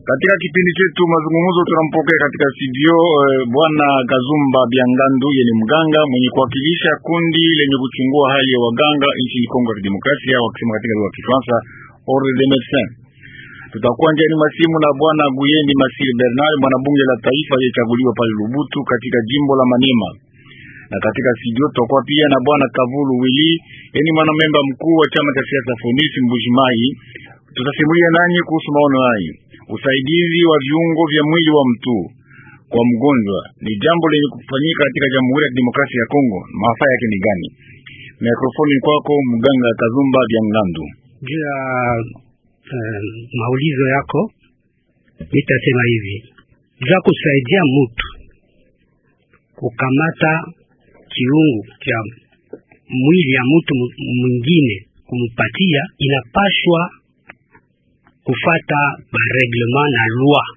Katika kipindi chetu mazungumzo tunampokea katika studio eh, bwana Kazumba Biangandu yeye ni mganga mwenye kuwakilisha kundi lenye kuchungua hali ya waganga nchini Kongo ya Kidemokrasia, wakisema katika lugha ya Kifaransa Ordre des Médecins. Tutakuwa njiani masimu na bwana Guyendi Masiri Bernard, mwanabunge la taifa aliyechaguliwa pale Lubutu katika jimbo la Maniema, na katika studio tutakuwa pia na bwana Kavulu Wili, yeye ni mwanamemba mkuu wa chama cha siasa Fonisi Mbujimai. Tutasimulia nanyi kuhusu maono hayo usaidizi wa viungo vya mwili wa mtu kwa mgonjwa ni jambo lenye kufanyika katika Jamhuri ya Kidemokrasia ya Kongo. Maafa yake ni gani? Mikrofoni kwako mganga Kazumba Byangandu. Juu ya uh, maulizo yako nitasema hivi, juu ya kusaidia mtu kukamata kiungu cha mwili ya mtu mwingine kumpatia, inapashwa kufata mareglement na loi,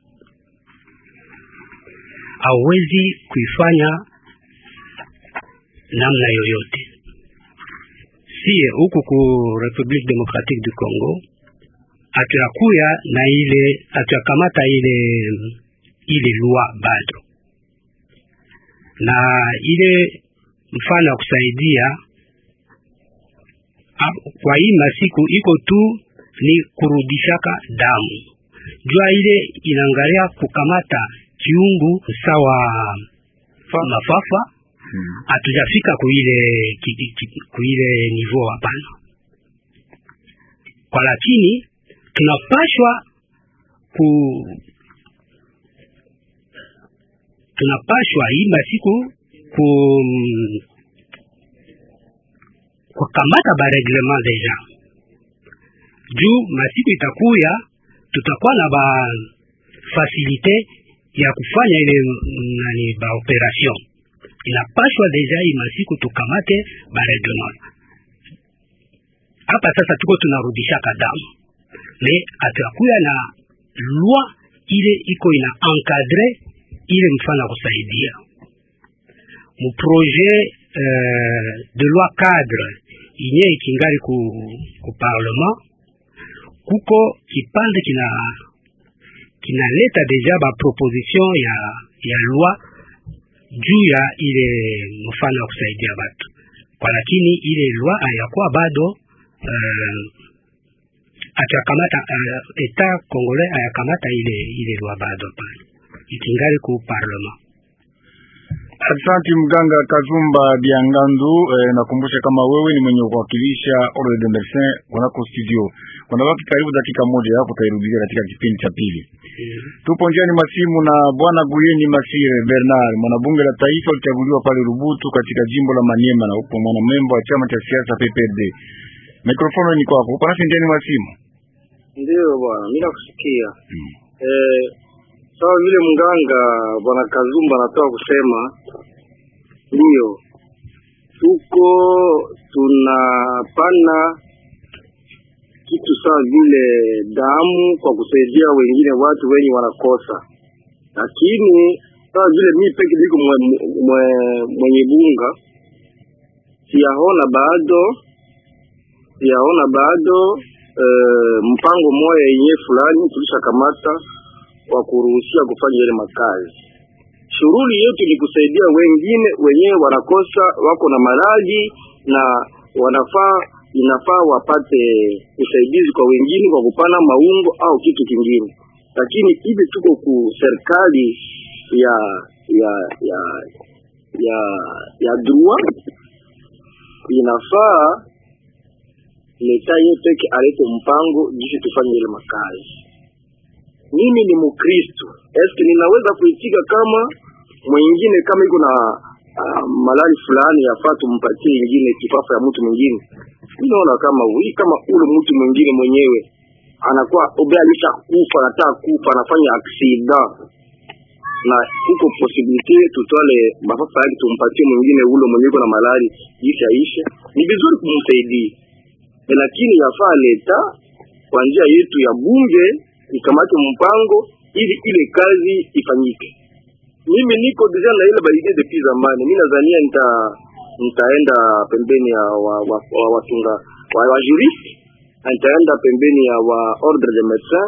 hauwezi kuifanya namna yoyote. Sie huku ku Republique Democratique du Congo hatuyakuya na ile hatuyakamata ile ile loi bado, na ile mfano ya kusaidia kwa hii masiku iko tu ni kurudishaka damu jua ile inaangalia kukamata kiungu sawa mafafa hatujafika hmm. kuile kuile niveau hapana, kwa lakini tunapashwa ku tunapashwa hii masiku ku kukamata ba reglement deja juu masiku itakuya tutakuwa na ba fasilite ya kufanya ile nani ba operation inapashwa deja hii masiku tukamate ba reglement hapa sasa tuko tunarudishaka damu me atakuya na loi ile iko ina encadre ile mfano ya kusaidia mu projet euh, de loi cadre inye ikingali ku, ku parlement kuko kipande kina kinaleta deja ba proposition ya ya loi juu ya ile mfano wa kusaidia watu kwa, lakini ile loi hayakuwa bado uh, atakamata uh, eta congolais hayakamata ile ile loi bado pale, ikingali ku parlement. Asante mganga Kazumba Biangandu. Eh, nakumbusha kama wewe ni mwenye kuwakilisha Ordre des Médecins kunako studio. Kuna baki karibu dakika moja hapo tairudia katika kipindi cha pili. Mm. Tupo njiani masimu na bwana Guyeni Masire Bernard, mwanabunge la taifa alichaguliwa pale Rubutu katika jimbo la Maniema na upo mwanamemba wa chama cha siasa PPRD. Mikrofoni ni kwako. Upo nasi njiani masimu. Ndio bwana, mimi nakusikia. Mm. Eh, sawa vile mganga bwana Kazumba anatoka kusema ndio tuko tunapana kitu sawa vile damu kwa kusaidia wengine watu wenye wanakosa, lakini sawa vile mimi peke niko mwe, mwe, mwenye bunga siyaona bado siyaona bado e, mpango moya yenye fulani tulishakamata wa kuruhusia kufanya ile makazi. Shughuli yetu ni kusaidia wengine wenyewe wanakosa, wako na maradhi na wanafaa inafaa wapate usaidizi kwa wengine kwa kupana maungo au kitu kingine, lakini hivi tuko ku serikali ya ya ya ya ya droit, inafaa leta yeye peke alete mpango jinsi tufanye ile makazi mimi ni Mkristo, eske ninaweza kuitika kama mwingine kama iko na uh, malali fulani yafaa tumpatie ingine kifafa ya mtu mwingine? Mimi naona kama uli kama ule mtu mwingine mwenyewe anakuwa obe alisha kufa, anataka kufa, anafanya aksida na huko posibilite tutwale mafafa yake tumpatie mwingine ule mwenyewe iko na malali jinsi aishe, ni vizuri kumsaidia, lakini yafaa leta kwa njia yetu ya bunge ikamate mpango ili ile kazi ifanyike. Mimi niko deja na ile baidie depuis zamani. Mimi nadhania nita nitaenda pembeni ya wa, wa, wa, watunga wa, wa jurist nitaenda pembeni ya wa ordre de médecin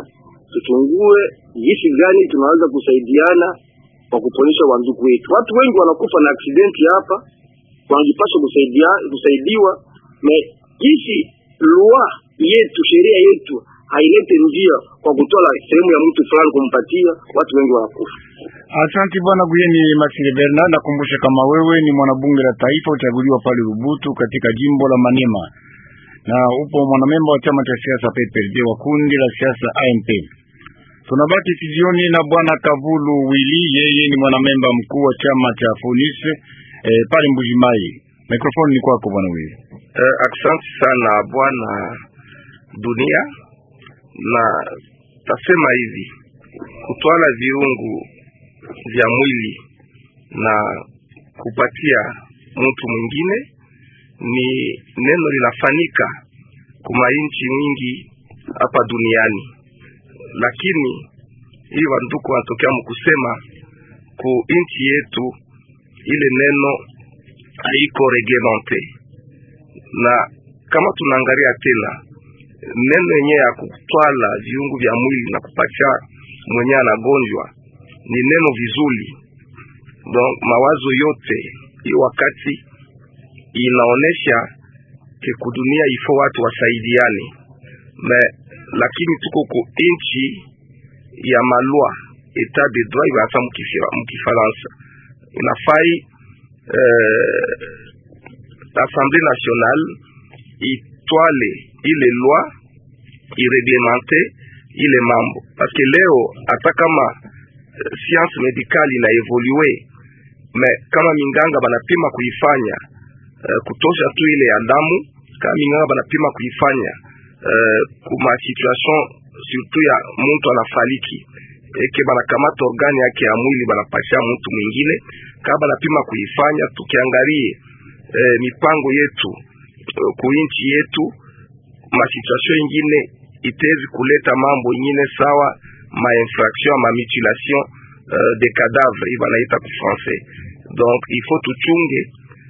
tuchungue jinsi gani tunaweza kusaidiana kwa kuponyesha wandugu wetu. Watu wengi wanakufa na aksidenti hapa, wanajipaswa kusaidia kusaidiwa me jinsi lua yetu sheria yetu hailete njia kwa kutola sehemu ya mtu fulani kumpatia, watu wengi wanakufa. Asante bwana Guyeni Masile Bernard, nakumbusha kama wewe ni mwanabunge la taifa uchaguliwa pale Lubutu katika jimbo la Maniema na upo mwanamemba wa chama cha siasa PPRD wa kundi la siasa AMP. Tunabaki sijioni na bwana Kavulu Wili, yeye ni mwanamemba mkuu wa chama cha Fonis eh, pale Mbujimai. Mikrofoni ni kwako bwana Wili. Eh, asante sana bwana dunia, na tasema hivi kutwala viungu vya mwili na kupatia mtu mwingine ni neno linafanyika kuma nchi nyingi hapa duniani, lakini hii wanduku wanatokea mkusema ku nchi yetu ile neno haiko reglemente, na kama tunaangalia tena neno yenyewe ya kutwala viungu vya mwili na kupatia mwenyewe anagonjwa ni neno vizuri. Donc mawazo yote hii wakati inaonesha ke kudunia ifo watu wasaidiane me, lakini tuko ku inchi ya malwa etat de droit ibasa mkifaransa inafai eh, assemblée nationale itwale ile loi ireglemente ile mambo parce que leo hata kama uh, science medicale ina evolue me kama minganga banapima kuifanya uh, kutosha tu ile ya damu kama minganga banapima kuifanya uh, kuma situation surtout ya mtu anafariki eke banakamata organi yake ya mwili banapatia mtu mwingine kama banapima kuifanya tukiangalie uh, mipango yetu uh, kuinchi yetu masituation ingine itezi kuleta mambo ingine sawa ma infraction ma mutilation uh, de cadavre hii banaita ku français donc il faut tuchunge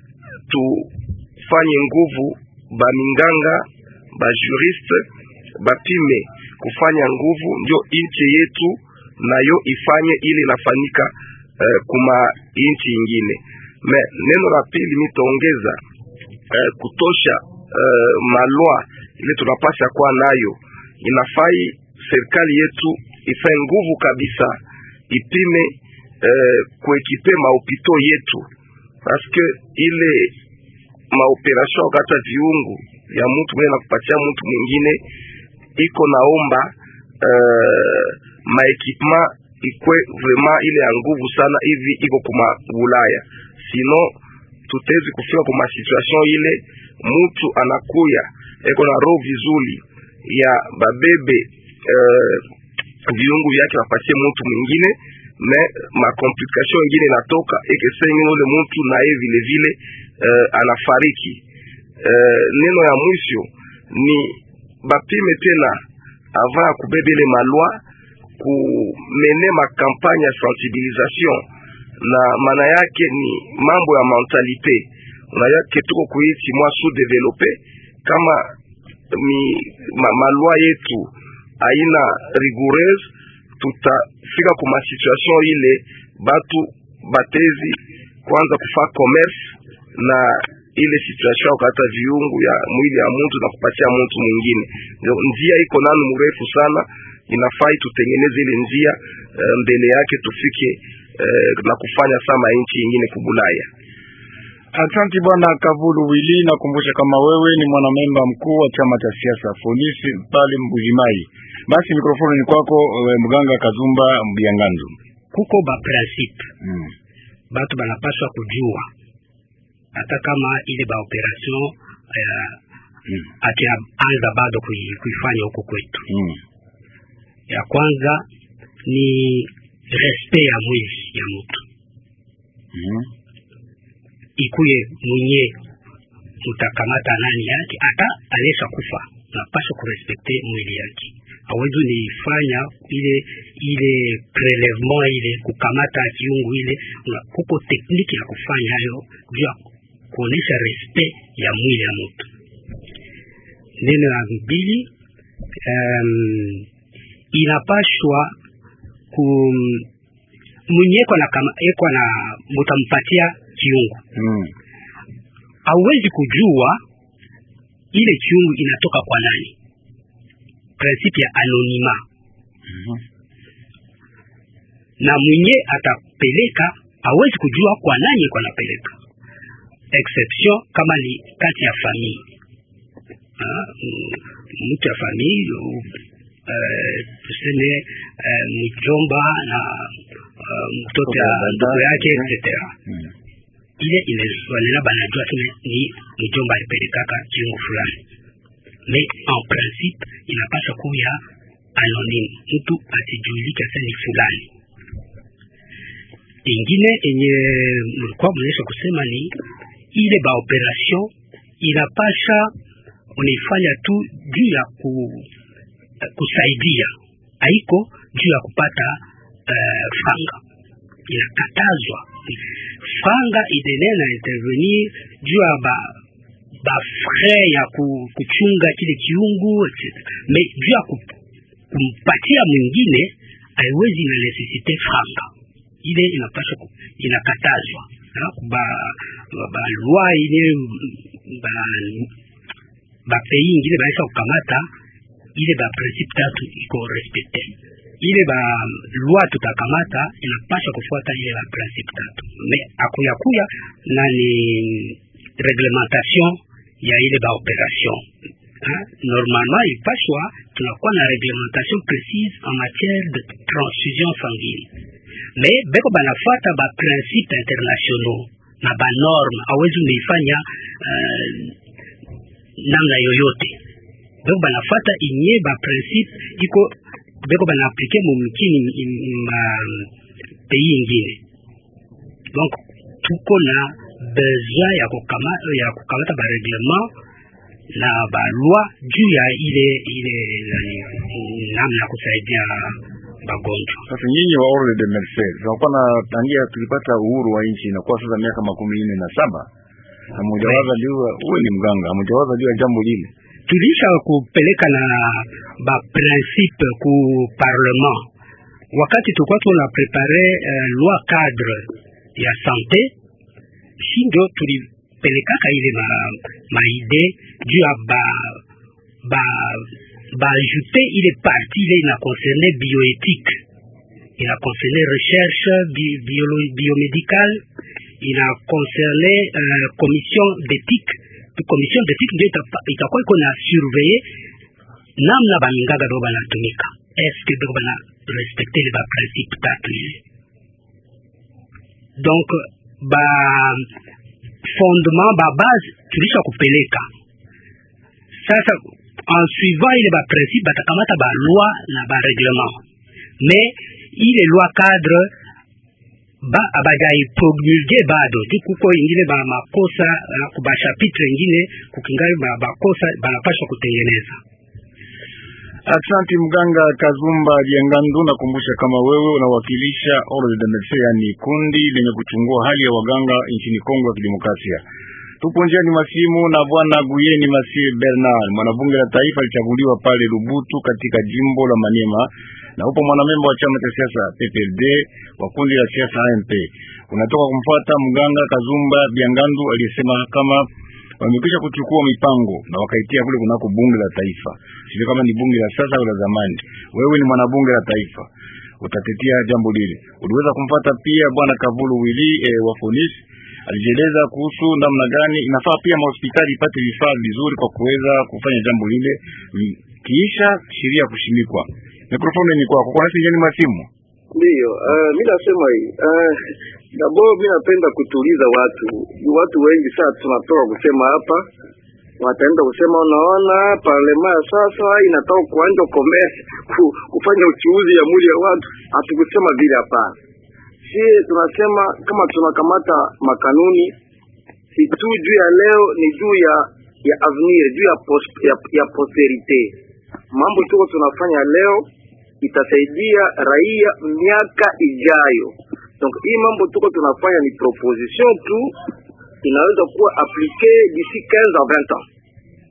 tufanye nguvu baminganga bajuriste bapime kufanya nguvu ndio inchi yetu nayo ifanye ili inafanyika uh, kuma inchi ingine me neno la pili mitaongeza uh, kutosha uh, malwa ile tunapasha kuwa nayo inafai serikali yetu ifanye nguvu kabisa ipime eh, kuekipe mahopito yetu paske ile maoperation wakati viungu ya mtu mwenye na kupatia mtu mwingine iko naomba eh, maekipema ikwe vraiment ile ya nguvu sana hivi iko kuma Ulaya, sino tutezi kufika kuma situation ile mtu anakuya eko na roho vizuri ya babebe uh, viungu vyake wapatie mtu mwingine me makomplikation ingine inatoka ekesengine ule mtu naye vile vile uh, anafariki. Uh, neno ya mwisho ni bapime tena avant ya kubebe ile malwa kumene makampanye ya sensibilisation, na maana yake ni mambo ya mentalite. Unayake tuko kuichi mwa sous develope kama mi, ma, malwa yetu aina rigoureuse, tutafika kuma situation ile batu batezi kwanza kufa commerce na ile situation kata viungu ya mwili ya mtu na kupatia mtu mwingine. Njia iko nani mrefu sana, inafai tutengeneze ile njia uh, mbele yake tufike uh, na kufanya sama nchi nyingine kubulaya. Asante bwana Kavulu Wili, nakumbusha kama wewe ni mwanamemba mkuu wa chama cha siasa Fonisi pale Mbujimai. Basi mikrofoni ni kwako, mganga Kazumba Mbiangandu. Kuko ba principe Mm. batu banapaswa kujua hata kama ile ba operation uh, Mm. anza bado kui- kuifanya huko kwetu. Mm. Ya kwanza ni respect ya mwili ya mtu, Mm. ikuye mwenye mutakamata nani yake, hata anesha kufa, napaswa kurespekte mwili yake. Hawezi niifanya ile ile prelevement ile kukamata kiungu ile, una- kuko tekniki ya kufanya hayo juu ya kuonesha respect ya mwili ya mtu. Neno la mbili um, inapashwa ku mwenye eko na kama eko na mutampatia kiungu Mm. hauwezi kujua ile kiungu inatoka kwa nani prinsipe ya anonima Mhm. na mwenye atapeleka hawezi kujua kwa nani iko anapeleka exception kama ni kati ya famille Ah, mm, mtu ya famille u- eh, tuseme eh, mjomba na uh, mtoto ya Dada. ndugu yake etc Mm. ile inawanena banajua tu ni mjomba alipelekaka kiungu fulani mais en principe inapasha kuya anonyme mtu asijuilike sasa ni fulani ingine enye mlikuwa mnaisha kusema ni ile ba operation inapasha unaifanya tu juu ya ku, kusaidia haiko juu ya kupata uh, fanga inakatazwa fanga idenee na intervenir juu ya ba ba frais ya ku, kuchunga kile kiungu etc. me juu ya ku- kumpatia mwingine haiwezi na necessite franga ile inapaswa ku- inakatazwa Ha, ba ba, ba loi ile ba ba pays ingine baisha kukamata ile ba principe tatu iko respecte ile ba loi tutakamata inapaswa kufuata ile ba principe tatu me akuya kuya na ni reglementation ya ile ba operation Hein? Normalement, il paswa tunakuwa na réglementation précise en matière de transfusion sanguine. Mais beko banafata ba principe internationaux na ba norme awezi umeifanya uh, namna yoyote. Beko banafata inye ba principe iko beko banaaplike mumkini ma pays ingine. Donc tuko na besoin ya kukamata ya kukamata ba règlement na balwa juu ya ile ile nani, namna ya kusaidia magonjwa. Sasa nyinyi wa Ordre de Mercedes tunakuwa na tangia tulipata uhuru wa nchi inakuwa sasa miaka makumi nne na saba hamujawaza juu uwe ni mganga hamujawaza juu ya jambo lile Tulisha kupeleka na ba principe ku parlement wakati tulikuwa tuna prepare uh, loi cadre ya sante, si ndio tulipelekaka ile ma, ma ide juu ya ba ba ba ajouter ile partie ile ina concerne bioéthique ina concerne recherche bi, biolo, biomédicale ina concerne uh, commission d'éthique commission d'éthique ndio itapa- itakuwa iko na surveiller namna bamingaga ndio banatumika eske ndio bana respecte ile ba principe tatu ile donc ba fondement ba base tulisha kupeleka sasa en suivant ile ba principe batakamata ba loi na ba règlement mais ile loi cadre ba abajaipromulge bado juu kuko ingine ba makosa uh, kuba chapitre ingine kukingali ba bakosa banapaswa kutengeneza Asante mganga Kazumba Biangandu, nakumbusha kama wewe unawakilisha Ordre de Medecins, yani kundi lenye kuchungua hali ya waganga nchini Kongo ya Kidemokrasia. Tupo njiani masimu na bwana Guyeni Masir Bernard, mwanabunge la taifa alichaguliwa pale Lubutu katika jimbo la Maniema, na upo mwanamemba wa chama cha siasa PPRD wa kundi la siasa AMP. Unatoka kumfuata mganga Kazumba Biangandu aliyesema kama wamekwisha kuchukua mipango na wakaitia kule kunako bunge la taifa. Sio kama ni bunge la sasa au la zamani. Wewe ni mwanabunge la taifa, utatetea jambo lile. Uliweza kumfuata pia bwana Kavulu Wili e, wa Fonis alijieleza kuhusu namna gani inafaa pia mahospitali ipate vifaa vizuri kwa kuweza kufanya jambo lile mm, kiisha sheria kushimikwa. Mikrofoni ni kwako. Kwa nasi njeni masimu. Ndiyo, uh, mi nasema hii uh, dabo, mi napenda kutuliza watu. Watu wengi saa tunatoka kusema hapa, wataenda kusema unaona, parlema ya sasa inatoka kuanja commerce ku, kufanya uchuuzi ya mwili ya watu. Hatukusema vile, hapana. Si tunasema kama tunakamata makanuni, si tu juu ya leo, ni juu ya ya avenir, juu ya, post, ya, ya posterite. Mambo tuko tunafanya leo itasaidia raia miaka ijayo. Donc hii mambo tuko tunafanya ni proposition tu, inaweza kuwa applique d'ici 15 à 20 ans.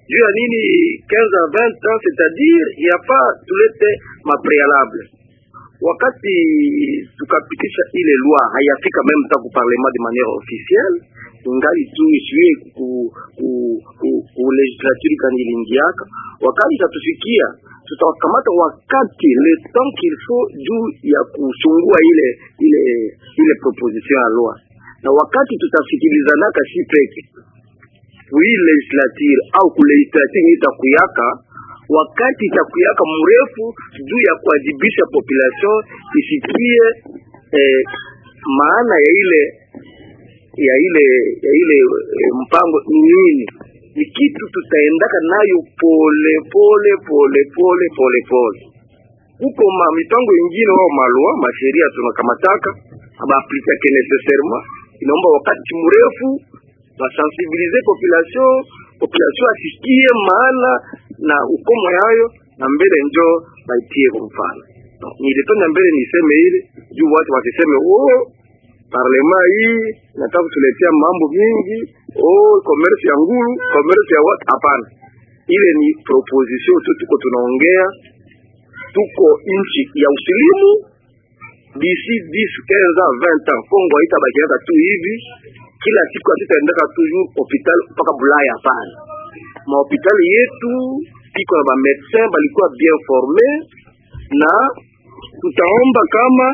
juu ya nini 15 à 20 ans c'est-à-dire yapa tulete maprealable wakati tukapitisha ile loi hayafika meme ta ku parlement de manière officielle ingali tu isiwe ku, ku, ku, ku legislature kani ilingiaka wakati itatufikia tutawakamata wakati le temps qu'il faut juu ya kuchungua ile ile ile proposition ya loi na wakati tutasikilizanaka si peke kui legislature au ku legislature itakuyaka wakati itakuyaka mrefu juu ya kuadhibisha population isikie eh, maana ya ile ya ile ya ile eh, mpango ni nini ni kitu tutaendaka nayo pole pole pole pole pole pole huko ma mipango ingine wao malua masheria tunakamataka abaaplikiake necessairement inaomba wakati mrefu basensibilize population population asikie maana na ukomo yayo na mbele njo baitie kwa mfano nilipenda mbele niseme ile juu watu wasiseme oh parlema hii nataka kutuletea mambo mingi oh commerce ya nguru commerce ya watu hapana ile ni proposition tu tuko tunaongea tuko nchi ya usilimu d'ici 10 15 20 ans Kongo haitabakiaka tu hivi kila siku hatutaendeka toujours hopital mpaka Bulaya hapana mahopitali yetu iko na bamedecin balikuwa bien forme na tutaomba kama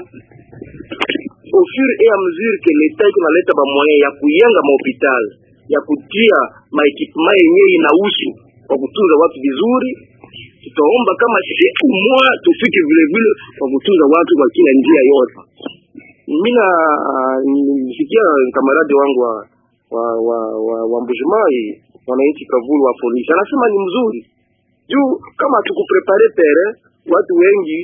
au fur et à mesure que leta iko naleta bamoyen ya kuyenga mahopitali ya kutia maekipema yenyewe inahusu kwa kutunza watu vizuri tutaomba kama siku moja tufike vile vile kwa kutunza watu kwa kila njia yote mina nisikia kamarade wangu wa wa wa, wa, wa mbujimai wananchi kavulu wa polisi anasema ni mzuri juu kama tukuprepare tere watu wengi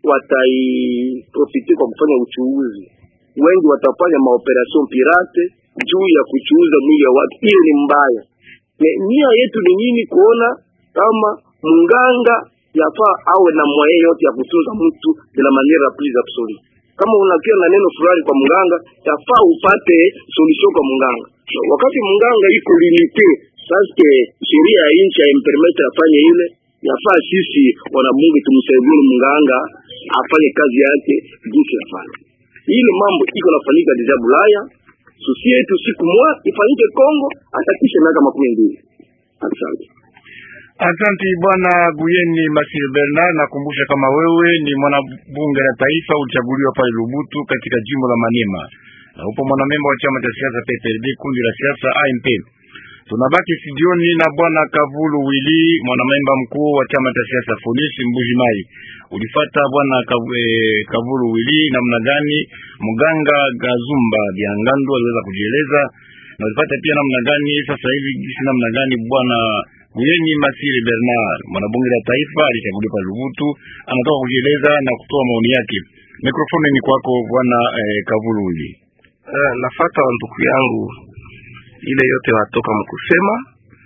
wataiprofite kwa kufanya uchuuzi wengi watafanya maoperation pirate juu ya kuchuuza mwili ya watu hiyo ni mbaya nia yetu ni nini kuona kama munganga yafaa awe na mwaye yote ya kutunza mtu de la manière plus absolue kama unakia na neno fulani kwa mganga yafaa upate solution kwa mganga wakati mganga iko limite saske sheria ya nchi haimpermete afanye ile yafaa sisi wanabunge tumsaidie mganga afanye kazi yake jinsi yafanya ile mambo iko nafanyika deja Bulaya susi yetu siku moja ifanyike Kongo hata kisha miaka makumi mbili asante Asante bwana Guyeni Masile Bernard, nakumbusha kama wewe ni mwanabunge la taifa ulichaguliwa pale Lubutu katika jimbo la Maniema na upo mwanamemba wa chama cha siasa PPRD kundi la siasa AMP. Tunabaki studioni na bwana Kavulu Wili, mwanamemba mkuu wa chama cha siasa Folisi Mbuji Mai. Ulifata bwana Kav, eh, Kavulu Wili namna gani mganga Gazumba Biangandu aliweza kujieleza na ulipata pia namna gani sasa hivi gisi namna gani bwana Mwenyenyi Masiri Bernard mwanabunge la taifa alichaguliwa pa Lubutu, anatoka kujieleza na kutoa maoni yake. Mikrofoni ni kwako bwana eh, Kavululi. Uh, nafata wa ndugu yangu ile yote watoka mkusema,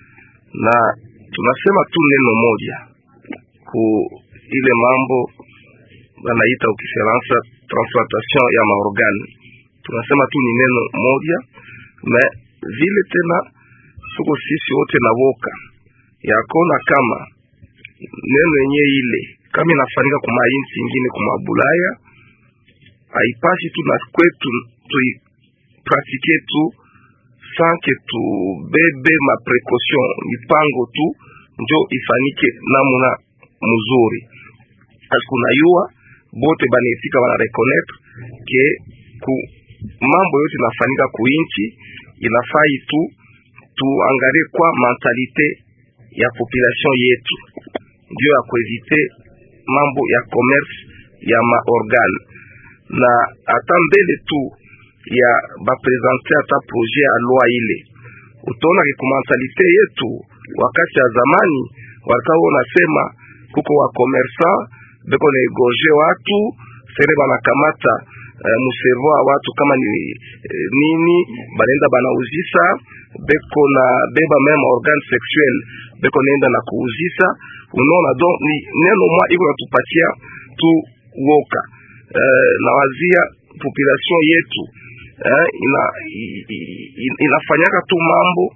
na tunasema tu neno moja ku ile mambo wanaita ukifaransa transplantation ya maorgane. Tunasema tu ni neno moja, na vile tena tuko sisi wote na woka yakona kama neno yenye ile kama inafanyika kuma inchi ingine kuma Bulaya, haipashi tu na kwetu tuipratike tu sanke tubebe maprecaution mipango tu njo ifanike namuna mzuri. Akunayua bote banetika bana reconnaître ke ku mambo yote inafanyika kuinchi inafai tu tuangalie kwa mentalite ya population yetu ndio ya kuevite mambo ya commerce ya maorgane na hata mbele tu ya baprezante hata projet ya loi ile utaona ke kumentalite yetu wakati ya zamani walikawa wanasema kuko wa commerçant beko na egorge watu sere banakamata uh, muservo wa watu kama ni uh, nini banaenda banauzisa beko na beba meme organe sexuel beko naenda na kuuzisa unaona donc ni neno mwa iko natupatia tu woka uh, na wazia population yetu uh, ina, i, i, inafanyaka tu mambo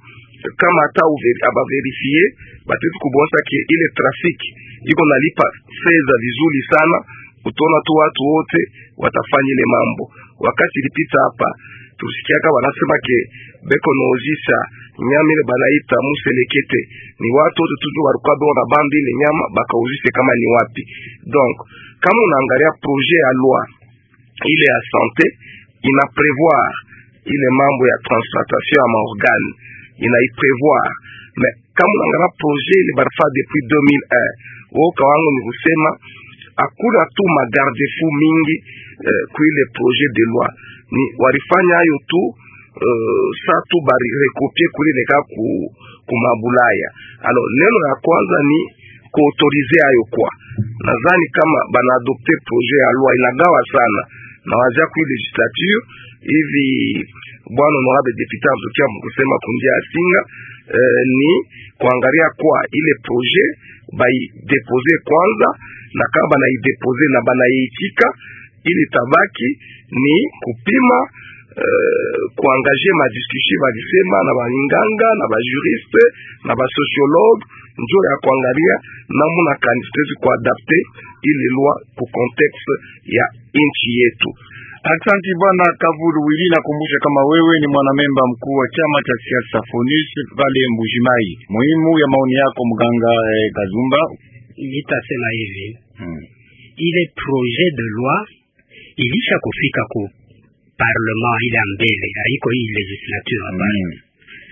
kama hata abaverifie batezi kubonsa ke ile trafiki iko nalipa fedha vizuri sana, utaona tu watu wote watafanya ile mambo. Wakati ilipita hapa tusikiaka wanasema ke beko naozisha nyama ile banaita muselekete, ni watu wote tuju walikuwa beko na bambi ile nyama bakauzishe kama ni wapi. Donc kama unaangalia projet ya loi ile ya sante ina prevoir ile mambo ya transplantation ya maorgane inaiprevoir, mais kama unaangalia projet ile barifa depuis 2001 woka wangu ni kusema hakuna tu magarde-fou mingi eh, kuile projet de loi ni walifanya hayo tu uh, sa tu bari rekopie kule neka ku, kumabulaya. Alors neno ya kwanza ni kuautorize hayo kwa, nadhani kama banaadopte projet ya loi inagawa sana na wazia kui legislature hivi bwana honorable depute azokia mkusema kundia ya singa eh, ni kuangalia kwa ile projet baidepose kwanza, na kama banaidepose na banaiitika ili tabaki ni kupima uh, kuangaje madiskussion balisema na balinganga na bajuriste na basociologue njo ya kuangalia namuna kanistezi kuadapte ile loi ku contexte ya nchi yetu. Aksanti bwana Kavuru Wili, nakumbusha kama wewe ni mwanamemba mkuu wa chama cha siasa FONUS pale Mbujimai. Muhimu ya maoni yako mganga eh, Kazumba. Nitasema hivi Hmm. ile projet de loi ilisha kufika ku parlement ile ya mbele, haiko hii legislature hapana. Hmm.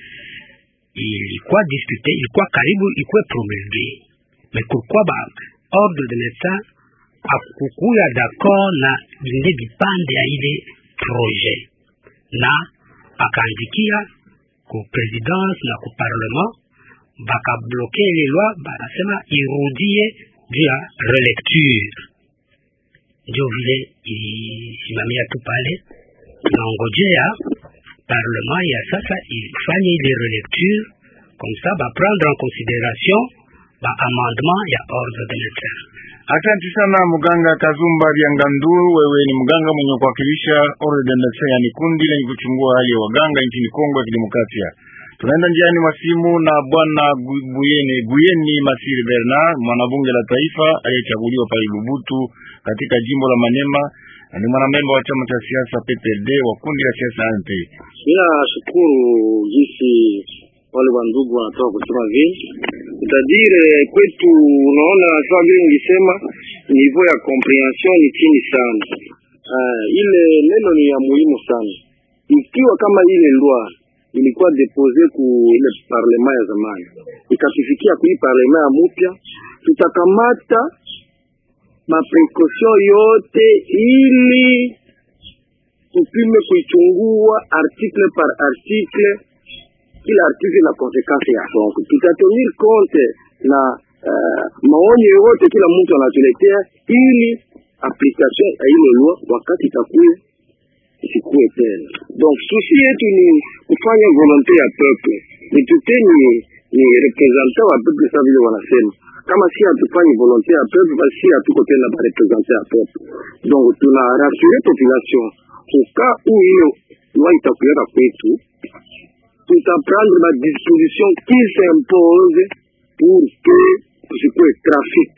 Ilikuwa discute, ilikuwa karibu ikuwe promulgue, mais pourquoi ba ordre de l'etat akukuya d'accord na vingine vipande ya ile projet, na akaandikia ku presidence na ku parlement, bakabloke ile loi, banasema irudie juu ya relecture ndio vile ilisimamia tu pale, tunaongojea parlement ya sasa ifanye ile relecture comme ça ba prendre en considération ba amendement ya ordre de l'etat. Asante sana mganga Kazumba Biangandu, wewe ni mganga mwenye kuwakilisha Ordre des Médecins, yani kundi lenye kuchungua hali ya waganga nchini Kongo ya Kidemokrasia. Tunaenda njiani mwa simu na bwana Gu- Buyeni Buyeni Masiri Bernard, mwanabunge la taifa aliyechaguliwa pale Lubutu katika jimbo la Manema, na ni mwanamemba wa chama cha siasa PPRD wa kundi la siasa ANP. Mina shukuru jinsi wale wa ndugu wanatoka kusema vile utadire kwetu, unaona sawa vile nilisema, niveau ya comprehension ni chini sana. Uh, ile neno ni ya muhimu sana. Ikiwa kama ile loi ilikuwa depose ku ile parlema ya zamani ikatufikia kui parlema ya mupya, tutakamata maprekaution yote ili tupime kuichungua article par article, kila article na konsekansi ya donc tutatenir compte na uh, maonyo yote kila mtu anatuletea, ili application ya ile loi wakati itakuya isikuwe tena. Donc susi yetu ni kufanya volonte ya peuple, ni tute ni, ni representant wa peuple, sa vile wanasema kama si hatufanyi volonte ya peuple, basi si hatuko tena ba representant ya peuple. Donc tuna rassure population kuka u hiyo loi itakuyaka kwetu, tutaprendre ma disposition qui s'impose pour que tusikuwe trafic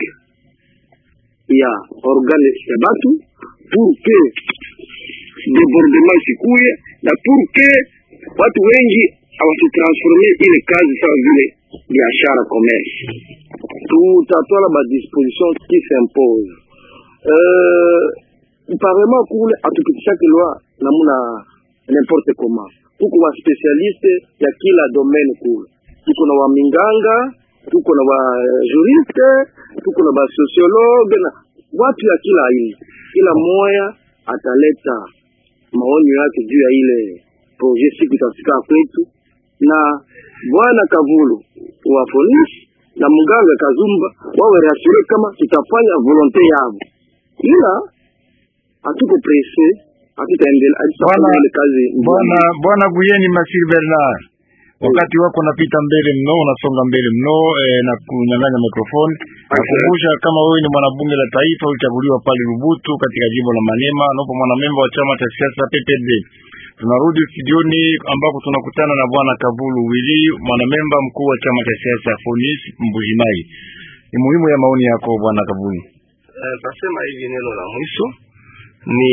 ya organe ya batu pour que debordement isikuye na pour que watu wengi awasitransforme ile kazi sawa vile biashara commerce. Tutatola ma disposition qui s'impose euh, parlement kule atupitishake loi namuna n'importe comment. Tuko wa specialiste ya kila domaine kule, tuko na waminganga, tuko na wa juriste, tuko na ba sociologue na watu ya kila aina. Kila moya ataleta maonyo yake juu ya ile projet siku itafika kwetu, na bwana Kavulu wa polisi na mganga Kazumba wawe rasure kama tutafanya volonte yao, ila hatuko presse, hatutaendelea hatutafanya Bwana- ile kazi Bwana Bwana Buyeni Masiri Bernard, wakati wako unapita mbele mno, unasonga mbele mno eh, na kunyang'anya mikrofoni. Nakumbusha kama wewe ni mwanabunge la taifa ulichaguliwa pale Lubutu katika jimbo la Manema, napo mwanamemba wa chama cha siasa PPD. Tunarudi studioni ambako tunakutana na bwana Kavulu Wili, mwanamemba mkuu wa chama cha siasa Fonis Mbujimai. Ni muhimu ya maoni yako bwana Kavulu. Eh, tasema hivi neno la mwisho ni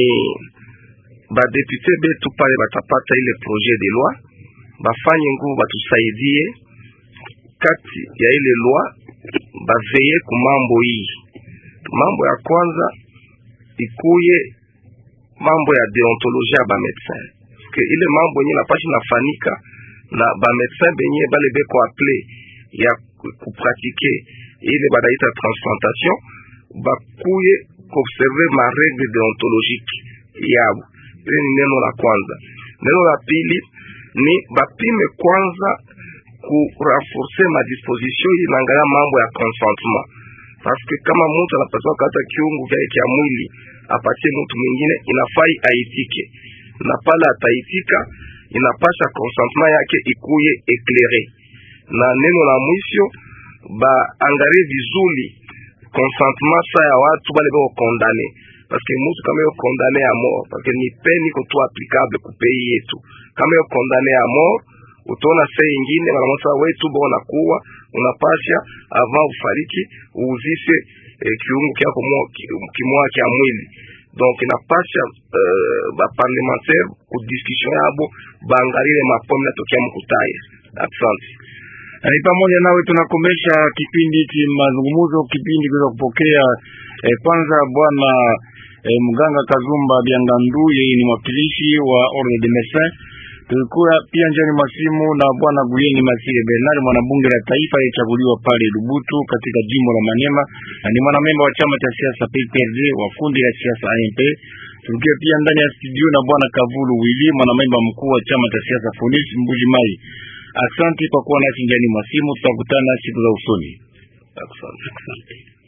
badepute betu pale batapata ile projet de loi bafanye nguvu batusaidie kati ya ile loi baveye ku mambo hii. Mambo ya kwanza ikuye mambo ya deontologie ya bamedecin que ile mambo yenye napashi nafanika na bamedecin benye bale beko aple ya kupratike ile banaita transplantation bakuye kuobserve ma regle deontologique yabo. Ile ni neno la kwanza. Neno la pili ni bapime kwanza ku renforcer ma disposition hii naangalia mambo ya consentement, parce que kama mtu anapaswa kata kiungu vyake kya mwili apatie mtu mwingine, inafai aitike, na pale ataitika inapasha consentement yake ikuye eclaire. Na neno la mwisho baangalie vizuri consentement sa ya watu bale bako kondane parce que mutu kama yo kondane ya mort parce que ni peni ko tu applicable ku pays yetu kama yo kondane ya mort utaona saa ingine wanamwasa wetu bona kuwa unapasha avant ufariki uuzishe eh, kiungu kyako kimoya kya mwili donc inapasha uh, baparlementaire ku discussion yabo baangalile mapomi natokea mkutaya asante ni pamoja nawe tunakomesha kipindi hiki mazungumzo, kipindi kiweza kupokea eh, kwanza bwana eh, mganga Kazumba Biangandu, yeye ni mwakilishi wa Ordre des Médecins. Tulikuwa pia njani masimu na bwana Gulieni Masire Bernard, mwanabunge la taifa aliyechaguliwa pale Lubutu katika jimbo la Maniema na ni mwanamemba wa chama cha siasa PPRD wa kundi la siasa AMP. Tulikuwa pia ndani ya studio na bwana Kavulu Wili, mwanamemba mkuu wa chama cha siasa Fonis Mbuji Mai. Asante kwa kuwa nasi njani mwasimu, tutakutana siku za usoni. asante Asante.